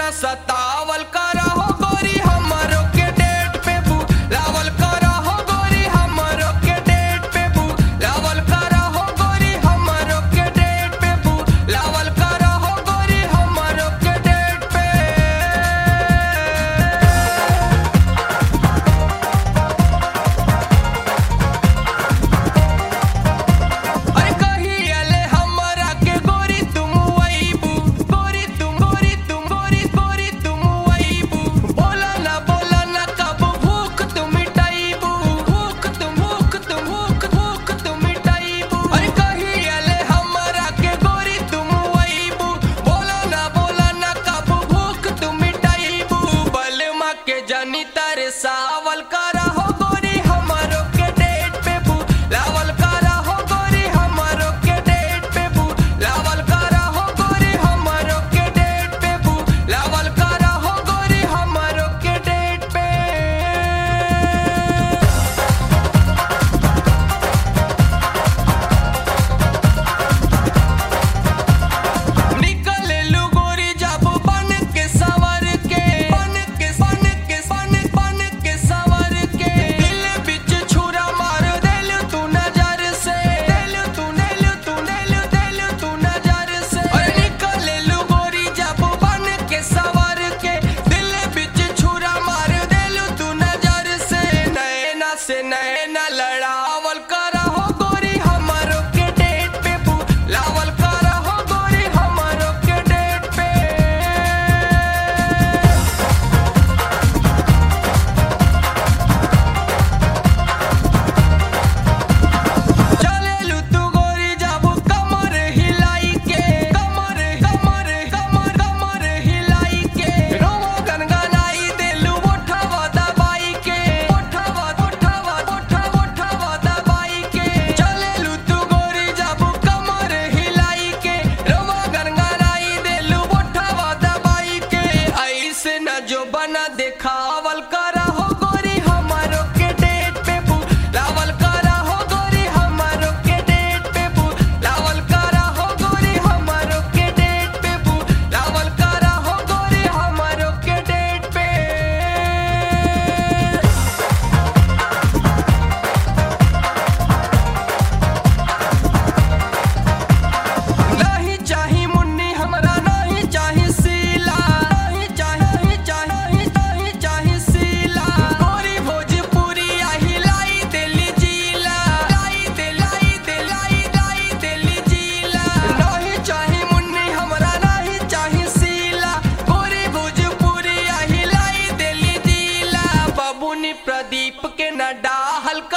न सतावल करहो गोरी हमरो के डेट पे बुलावल करहो गोरी हमरो के डेट पे बुलावल करहो गोरी हमरो के डेट पे बुलावल करहो गोरी हमरो के डेट पे अरे कहियाले हमरा के गोरी तुम अइबू गोरी तुम गोरी तुम गोरी गोरी तुम अइबू बोला ना बोला ना कब भूख तुम मिटाइबू भूख तुम भूख तुम भूख भूख तुम मिटाइबू अरे कहियाले हमरा के गोरी तुम अइबू बोला ना बोला ना कब भूख तुम मिटाइबू बलमा के जनी तारे सावल करहो गोरी हमरो के डेट पे बुलावल करहो गोरी हमरो के डेट पे बुलावल करहो गोरी हमरो के डेट पे बुलावल करहो गोरी हमरो के डेट पे निकले लू गोरी जब बन के सवर के बन के बन के बन बन के सवर के दिल बिच छुरा मार देल तू नजर से देल तू नेल तू नेल देल तू नजर से अरे निकले लू गोरी जब बन के सवर के दिल बिच छुरा मार देल तू नजर से नैना से नैना लड़ावल करहो गोरी हमरो के डेट पे बुलावल करहो गोरी हमरो के डेट पे चलेलू तू गोरी जाबू कमर हिलाई के कमर कमर कमर कमर हिलाई के रोवा गनगनाई देलू ओठवा दबाई के ओठवा ओठवा ओठवा ओठवा दबाई के चलेलू तू गोरी जाबू कमर हिलाई के रोवा गनगनाई देलू ओठवा दबाई के ऐसे न जो बना देखावल करहो गोरी हमरो के डेट पे बुलावल करहो गोरी हमरो के डेट पे बुलावल करहो गोरी हमरो के डेट पे बुलावल करहो गोरी हमरो के डेट पे नहीं चाही मुन्नी हमरा नहीं चाही सीला नहीं चाही नहीं चाही नहीं चाही सीला गोरी भोजपुरी आही लाई दिल्ली जिला लाई दे लाई दे लाई लाई दिल्ली जिला नहीं चाही मुन्नी हमरा नहीं चाही सीला गोरी भोजपुरी आही लाई दिल्ली जिला बबुनी प्रदीप के न डाहल